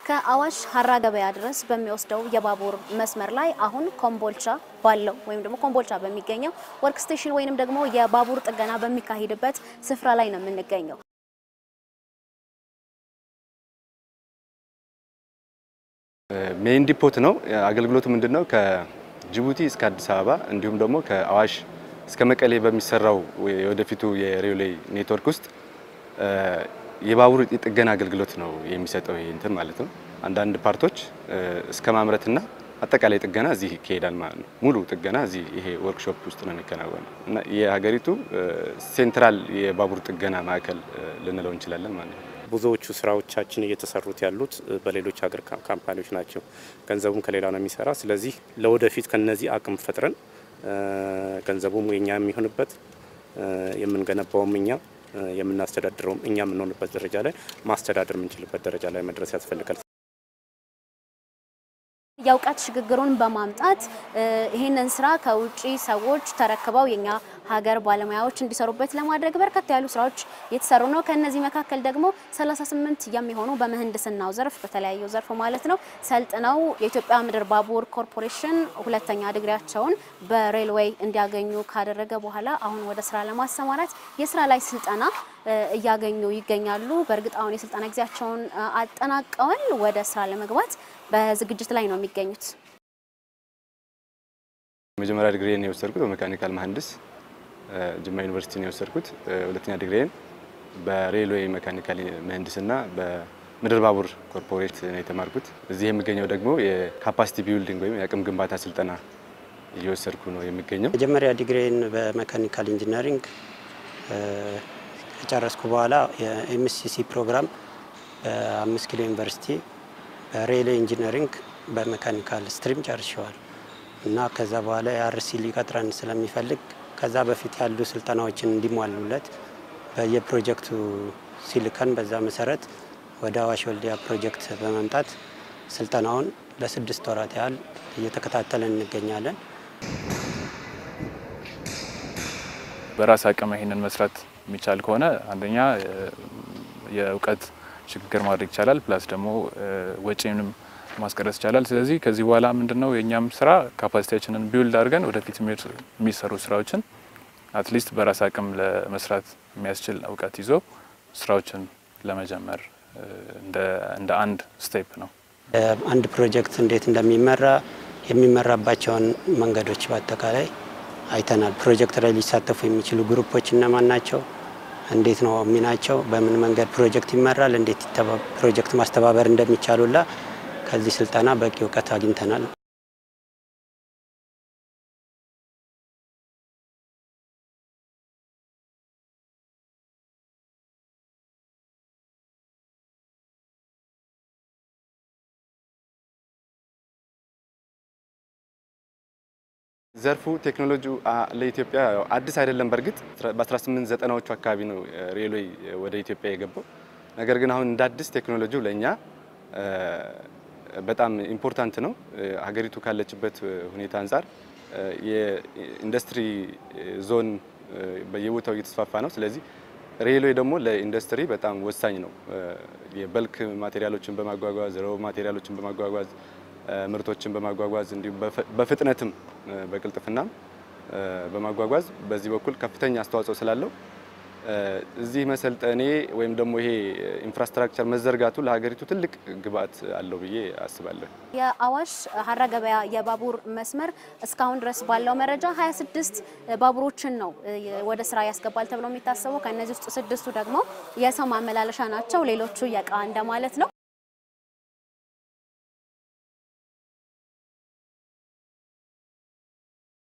ከአዋሽ ሀራ ገበያ ድረስ በሚወስደው የባቡር መስመር ላይ አሁን ኮምቦልቻ ባለው ወይም ደግሞ ኮምቦልቻ በሚገኘው ወርክ ስቴሽን ወይንም ደግሞ የባቡር ጥገና በሚካሄድበት ስፍራ ላይ ነው የምንገኘው። ሜይን ዲፖት ነው። አገልግሎቱ ምንድነው? ከጅቡቲ እስከ አዲስ አበባ እንዲሁም ደግሞ ከአዋሽ እስከ መቀሌ በሚሰራው የወደፊቱ የሬልዌይ ኔትወርክ ውስጥ የባቡር የጥገና አገልግሎት ነው የሚሰጠው። ይሄ እንትን ማለት ነው። አንዳንድ ፓርቶች እስከ ማምረትና አጠቃላይ ጥገና እዚህ ይካሄዳል ማለት ነው። ሙሉ ጥገና እዚህ ይሄ ወርክሾፕ ውስጥ ነው የሚከናወነው እና የሀገሪቱ ሴንትራል የባቡር ጥገና ማዕከል ልንለው እንችላለን ማለት ነው። ብዙዎቹ ስራዎቻችን እየተሰሩት ያሉት በሌሎች ሀገር ካምፓኒዎች ናቸው። ገንዘቡም ከሌላ ነው የሚሰራ። ስለዚህ ለወደፊት ከነዚህ አቅም ፈጥረን ገንዘቡም የኛ የሚሆንበት የምንገነባውም እኛ የምናስተዳድረውም እኛ የምንሆንበት ደረጃ ላይ ማስተዳደር የምንችልበት ደረጃ ላይ መድረስ ያስፈልጋል። የእውቀት ሽግግሩን በማምጣት ይህንን ስራ ከውጪ ሰዎች ተረክበው የኛ ሀገር ባለሙያዎች እንዲሰሩበት ለማድረግ በርከት ያሉ ስራዎች የተሰሩ ነው። ከነዚህ መካከል ደግሞ 38 የሚሆኑ በምህንድስናው ዘርፍ በተለያዩ ዘርፍ ማለት ነው ሰልጥነው የኢትዮጵያ ምድር ባቡር ኮርፖሬሽን ሁለተኛ ዲግሪያቸውን በሬልዌይ እንዲያገኙ ካደረገ በኋላ አሁን ወደ ስራ ለማሰማራት የስራ ላይ ስልጠና እያገኙ ይገኛሉ። በእርግጥ አሁን የስልጠና ጊዜያቸውን አጠናቀዋል። ወደ ስራ ለመግባት በዝግጅት ላይ ነው የሚገኙት። መጀመሪያ ዲግሪን የወሰድኩት በሜካኒካል መሀንዲስ ጅማ ዩኒቨርሲቲ ነው የወሰድኩት። ሁለተኛ ዲግሪን በሬልዌይ ሜካኒካል ምህንድስና በምድር ባቡር ኮርፖሬት ነው የተማርኩት። እዚህ የሚገኘው ደግሞ የካፓሲቲ ቢልዲንግ ወይም የአቅም ግንባታ ስልጠና እየወሰድኩ ነው የሚገኘው። መጀመሪያ ዲግሪን በሜካኒካል ኢንጂነሪንግ ከጨረስኩ በኋላ የኤምሲሲ ፕሮግራም በአምስት ኪሎ ዩኒቨርሲቲ በሬልዌይ ኢንጂነሪንግ በሜካኒካል ስትሪም ጨርሸዋል እና ከዛ በኋላ የአርሲ ሊቀጥረን ስለሚፈልግ ከዛ በፊት ያሉ ስልጠናዎችን እንዲሟሉለት በየፕሮጀክቱ ሲልከን በዛ መሰረት ወደ አዋሽ ወልዲያ ፕሮጀክት በመምጣት ስልጠናውን ለስድስት ወራት ያህል እየተከታተለን እንገኛለን። በራስ አቅም ይሄንን መስራት የሚቻል ከሆነ አንደኛ የእውቀት ሽግግር ማድረግ ይቻላል። ፕላስ ደግሞ ወጪንም ማስቀረስ ይቻላል። ስለዚህ ከዚህ በኋላ ምንድነው የእኛም ስራ ካፓሲቲያችንን ቢውልድ አድርገን ወደፊት የሚሰሩ ስራዎችን አትሊስት በራስ አቅም ለመስራት የሚያስችል እውቀት ይዞ ስራዎችን ለመጀመር እንደ አንድ ስቴፕ ነው። አንድ ፕሮጀክት እንዴት እንደሚመራ የሚመራባቸውን መንገዶች በአጠቃላይ አይተናል። ፕሮጀክት ላይ ሊሳተፉ የሚችሉ ግሩፖች እነማን ናቸው? እንዴት ነው ሚናቸው? በምን መንገድ ፕሮጀክት ይመራል? እንዴት ፕሮጀክት ማስተባበር እንደሚቻሉላ ከዚህ ስልጠና በቂ እውቀት አግኝተናል። ዘርፉ ቴክኖሎጂው ለኢትዮጵያ አዲስ አይደለም። በእርግጥ በ1890ዎቹ አካባቢ ነው ሬልዌይ ወደ ኢትዮጵያ የገባው። ነገር ግን አሁን እንደ አዲስ ቴክኖሎጂው ለእኛ በጣም ኢምፖርታንት ነው። ሀገሪቱ ካለችበት ሁኔታ አንጻር የኢንዱስትሪ ዞን በየቦታው እየተስፋፋ ነው። ስለዚህ ሬልዌይ ደግሞ ለኢንዱስትሪ በጣም ወሳኝ ነው። የበልክ ማቴሪያሎችን በማጓጓዝ ረው ማቴሪያሎችን በማጓጓዝ ምርቶችን በማጓጓዝ እንዲሁም በፍጥነትም በቅልጥፍናም በማጓጓዝ በዚህ በኩል ከፍተኛ አስተዋጽኦ ስላለው እዚህ መሰልጠኔ ወይም ደግሞ ይሄ ኢንፍራስትራክቸር መዘርጋቱ ለሀገሪቱ ትልቅ ግብአት አለው ብዬ አስባለሁ። የአዋሽ ሀራ ገበያ የባቡር መስመር እስካሁን ድረስ ባለው መረጃ 26 ባቡሮችን ነው ወደ ስራ ያስገባል ተብሎ የሚታሰበው። ከእነዚህ ውስጥ ስድስቱ ደግሞ የሰው ማመላለሻ ናቸው። ሌሎቹ የእቃ እንደማለት ነው።